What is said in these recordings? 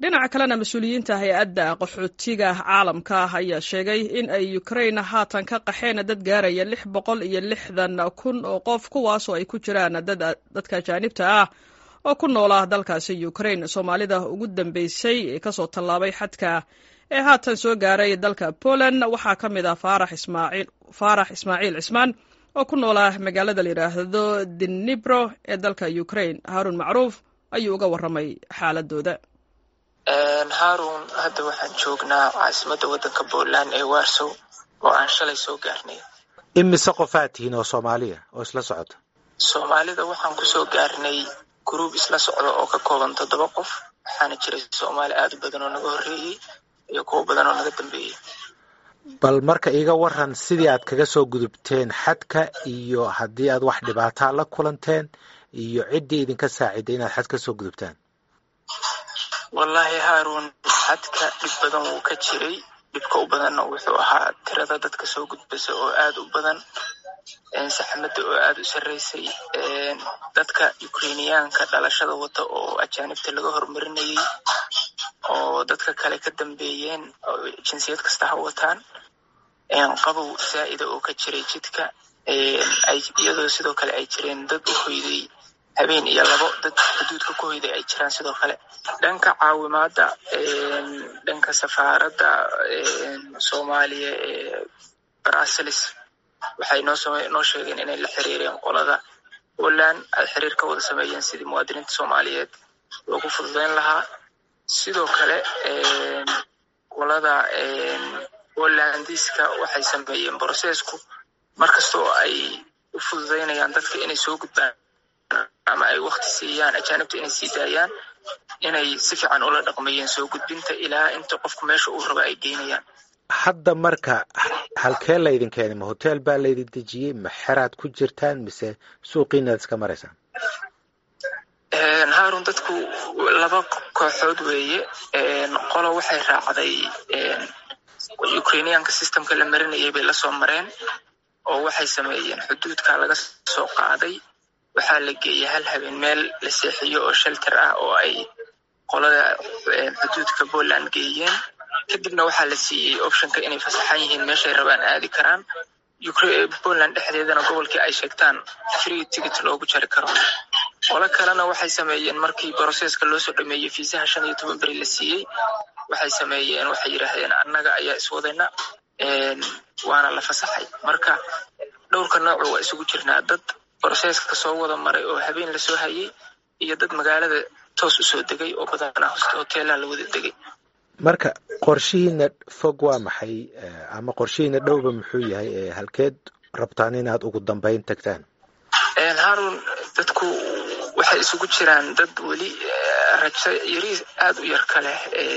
dhinaca kalena mas-uuliyiinta hay-adda qaxootiga caalamka ayaa sheegay in ay ukrain haatan ka qaxeen dad gaaraya lix boqol iyo lixdan kun oo qof kuwaasoo ay ku jiraan dadka ajaanibta ah oo ku noola dalkaasi ukrain soomaalida ugu dambeysay ee kasoo tallaabay xadka ee haatan soo gaaray dalka poland waxaa ka mid ah faarax ismaaciil cismaan oo ku noola magaalada la yidhaahdo dinibro ee dalka ukrain haarun macruuf ayuu uga warramay xaaladooda haarun hadda waxaan joognaa caasimadda waddanka poland ee warsow oo aan shalay soo gaarnay imise qofaad tihiin oo soomaaliya oo isla socota soomaalida waxaan kusoo gaarnay gruub isla socda oo ka kooban toddoba qof waxaana jiray soomaali aad u badan oo naga horreeyey iyo kuwo badan oo naga dambeeyey bal marka iiga waran sidii aad kaga soo gudubteen xadka iyo haddii aad wax dhibaataa la kulanteen iyo ciddii idinka saaciday inaad xad ka soo gudubtaan wallaahi haarun xadka dhib badan wuu ka jiray dhibka u badanna wuxuu ahaa tirada dadka soo gudbasa oo aad u badan saxmadda oo aad u sarreysay dadka ukrainiyaanka dhalashada wata oo ajaanibta laga horumarinayay oo dadka kale ka dambeeyeen oo jinsiyad kasta ha wataan qabow zaa'ida oo ka jiray jidka iyadoo sidoo kale ay jireen dad u hoyday habeen iyo labo dad xuduudka ku hoyday ay jiraan sidoo kale dhanka caawimaadda dhanka safaaradda soomaaliya ee brussels waxay noo sheegeen inay la xiriireen qolada poland ay xiriir ka wada sameeyeen sidii muwaadiniinta soomaaliyeed loogu fududeyn lahaa sidoo kale qolada polandiska waxay sameeyeen brocessku markastoo ay u fududeynayaan dadka inay soo gudbaan ama ay wakti siiyaan ajaanibta inay sii daayaan inay si fiican ula dhaqmayeen soo gudbinta ilaa inta qofku meesha uu raba ay geynayaan hadda marka halkee laydin keenay ma hotel baa laydin dejiyey ma xeraad ku jirtaan mise suuqiinaad iska maraysaan haarun dadku laba kooxood weeye qolo waxay raacday ukrainiyaanka systemka la marinayay bay lasoo mareen oo waxay sameeyeen xuduudka laga soo qaaday waxaa la geeyey hal habeen meel la seexiyo oo shelter ah oo ay qolada xuduudka poland geeyeen kadibna waxaa la siiyey optionka inay fasaxan yihiin meeshay rabaan aadi karaan poland dhexdeedana gobolkii ay sheegtaan free ticket loogu jari karo qolo kalena waxay sameeyeen markii brocesska loo soo dhameeyey fiisaha shan iyo toban beri la siiyey waxay sameeyeen waxay yidhaahdeen annaga ayaa iswadayna waana la fasaxay marka dhowrka noocu waa isugu jirnaa dad brocesska soo wada maray oo habeen lasoo hayay iyo dad magaalada toos usoo degay oo badanaa hoteelaha la wada degay marka qorshihiina fog waa maxay ama qorshihiina dhowba muxuu yahay ee halkeed rabtaan inaad ugu dambeyn tagtaan haarun dadku waxay isugu jiraan dad weli rajo yari aad u yar ka leh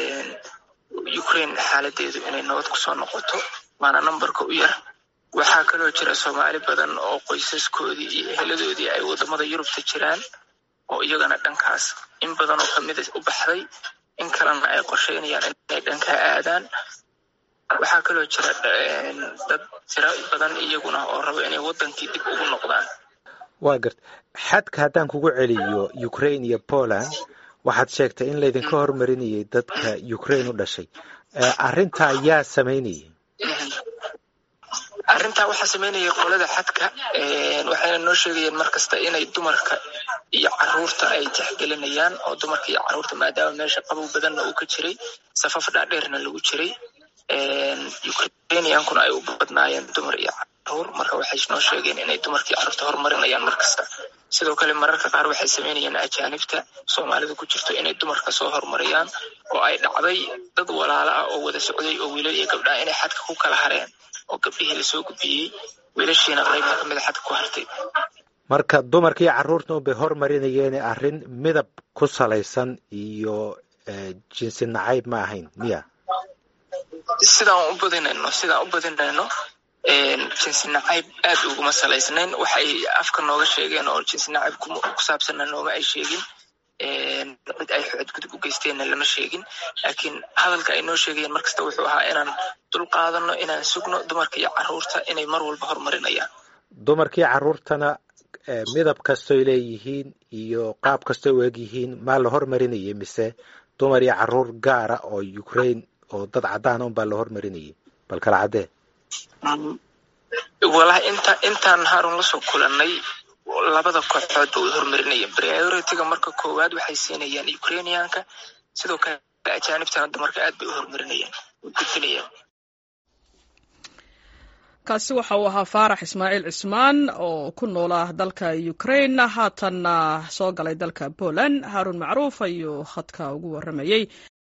ukraine xaaladeedu inay nabad kusoo noqoto waana numberka u yar waxaa kaloo jira soomaali badan oo qoysaskoodii iyo eheladoodii ay wadamada yurubta jiraan oo iyagana dhankaas in badan oo kamida u baxday in kalena ay qorsheynayaan inay dhankaa aadaan waxaa kaloo jira dad tiro badan iyaguna oo raba inay wadankii dib ugu noqdaan waa garta xadka haddaan kugu celiyo ukraine iyo poland waxaad sheegtay in laydinka hormarinayay dadka ukraine u dhashay arrintaa yaa samaynayay arrintaa waxaa samaynayay qolada xadka waxayna noo sheegayeen mar kasta inay dumarka iyo caruurta ay tixgelinayaan oo dumarka iyo caruurta maadaama meesha qabow badanna uu ka jiray safaf dhaadheerna lagu jiray ukrainiyankuna ay u badnaayeen dumar iyo caruur marka waxay noo sheegeen inay dumarka iyo caruurta horumarinayaan mar kasta sidoo kale mararka qaar waxay samaynayeen ajaanibta soomaalida ku jirto inay dumarka soo horumariyaan oo ay dhacday dad walaalo ah oo wada socday oo wiilal iyo gabdhaha inay xadka ku kala hareen oo gabdhihii lasoo gudbiyey wiilashiina qaybta kamida xadka ku hartay marka dumarka iyo carruurta unbay hormarinayeen arrin midab ku salaysan iyo jinsi nacayb ma ahayn miya sidaan u badinayno sidaan u badinayno jinsi nacayb aad uguma salaysnayn waxay afka nooga sheegeen oo jinsi nacayb ku saabsanna nooma ay sheegin cid ay xadgudub u geysteenna lama sheegin laakiin hadalka ay noo sheegayeen markasta wuxuu ahaa inaan dul qaadano inaan sugno dumarka iyo caruurta inay mar walba horumarinayaan dumarka iyo carruurtana midab kastoy leeyihiin iyo qaab kastoy u eg yihiin maa la hormarinayay mise dumar iyo caruur gaara oo ukraine oo dad caddaana unbaa la hormarinayay bal kala caddee walahi inta intaan haarun lasoo kulanay labada kooxood ba way hormarinayeen priority-ga marka koowaad waxay siinayaan ukrainianka sidoo kale ajaanibtana dumarka aad bay u hormarinayaan way gudbinayaan kaasi waxa uu ahaa faarax ismaaciil cismaan oo ku noolaa dalka ukraine haatanna soo galay dalka poland haarun macruuf ayuu khadka ugu warramayey